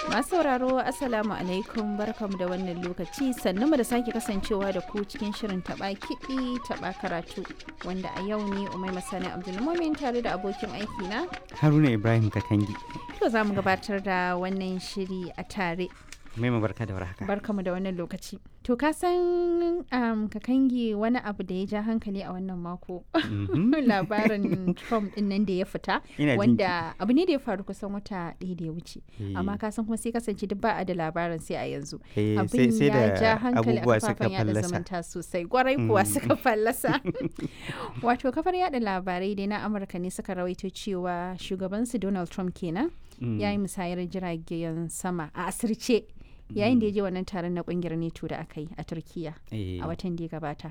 Masu sauraro Assalamu alaikum barkamu da wannan lokaci sannu mu da sake kasancewa da ku cikin shirin taba kiɗi taba karatu wanda a yau ne Umai Masani Abdulmumin tare da abokin aiki na Haruna Ibrahim Kakangi. to za mu gabatar da wannan shiri a tare Mai barka da warhaka. barkamu da wannan lokaci to ka san um, kakangi wani abu da ya ja hankali a wannan mako Mhm. labarin Trump din nan da ya fita Ina jin wanda abu ne da ya faru kusan wata ɗaya da ya wuce Eh, amma ka san kuma sai kasance duk ba a da labarin sai a yanzu eh, sai abin sai ya ja da hankali a abubuwa suka kafafen yada fallasa. zumunta sosai gwarai kuwa Mm. suka fallasa wato kafar yada labarai dai na amurka ne suka rawaito cewa shugabansu donald trump kenan Mm. ya yi musayar jiragen sama a asirce yayin da ya je wannan taron na kungiyar neto da aka yi a turkiya Eh, a watan da ya gabata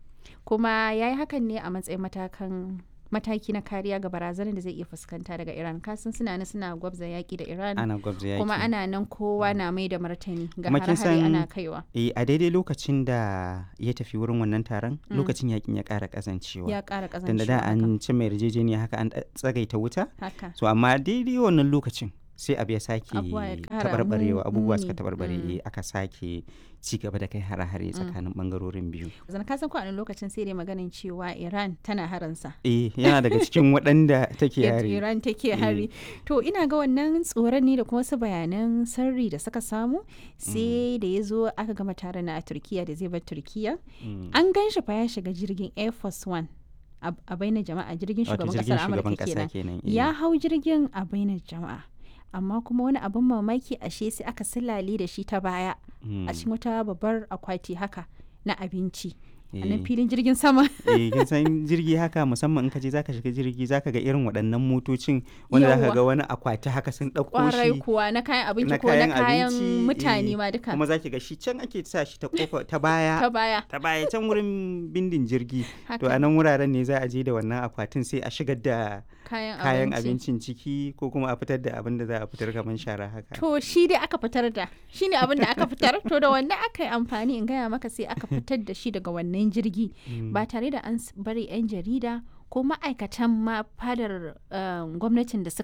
kuma ya yi hakan ne a matsayin matakan mataki na kariya ga barazanar da zai iya fuskanta daga iran kasan suna nan suna gwabza yaki da iran ana gwabza yaki. kuma ana nan kowa na mai da martani ga Kuma kin hare-hare san- ana kaiwa Eh, a daidai lokacin da ya tafi wurin wannan taron lokacin yakin ya ƙara ƙazancewa. ya ƙara Dan da ƙazancewa da haka. an ci mai yarjejeniya haka an ɗa- tsagaita wuta. haka So amma daidai wannan lokacin sai abu ya sake Abubuwa ya ƙara taɓarɓarewa mu- abubuwa suka muni. taɓarɓare Mm. eh, aka sake ci gaba da kai hare-hare tsakanin ɓangarorin biyu. zan ka san ko a wani lokacin sai dai maganin cewa iran tana haransa Eh, yana daga cikin waɗanda take Yadda yare. iran take hari to ina ga wannan tsoron ne da kuma wasu bayanan sirri da suka samu sai da ya zo aka gama taron na a turkiya da zai bar turkiya Mm. an gan shi fa ya shiga jirgin air force one a a bainar jama'a jirgin Wato shugaban jirgin kasar shugaban amurka ƙasa kenan kenan. eh. ya hau jirgin a bainar jama'a amma kuma wani abin mamaki ashe sai aka silale da shi ta baya Mm. a cikin wata babbar akwati haka na abinci a Eh. nan filin jirgin sama eh kin san jirgi haka musamman in ka je zaka shiga jirgi zaka ga irin waɗannan motocin wanda zaka Yawwa. ga wani akwati haka sun ɗauko kwarai shi kuwa na kayan abinci na ko na kayan kayan abinci, mutane eh, ma duka kuma zaki ga shi can ake sa shi ta kofa ta ta baya baya ta baya can wurin bindin jirgi to haka a nan wuraren ne za a je da wannan akwatin sai a shigar da kayan, kayan abinci abincin ciki ko kuma a fitar da abin da za a fitar kamar shara haka to shi dai aka fitar da shi ne abin da aka fitar to da wannan aka yi amfani in gaya maka sai aka fitar da shi daga wannan jirgi ba tare da an s- bari 'yan jarida ko ma'aikatan ma fadar um, gwamnatin da suka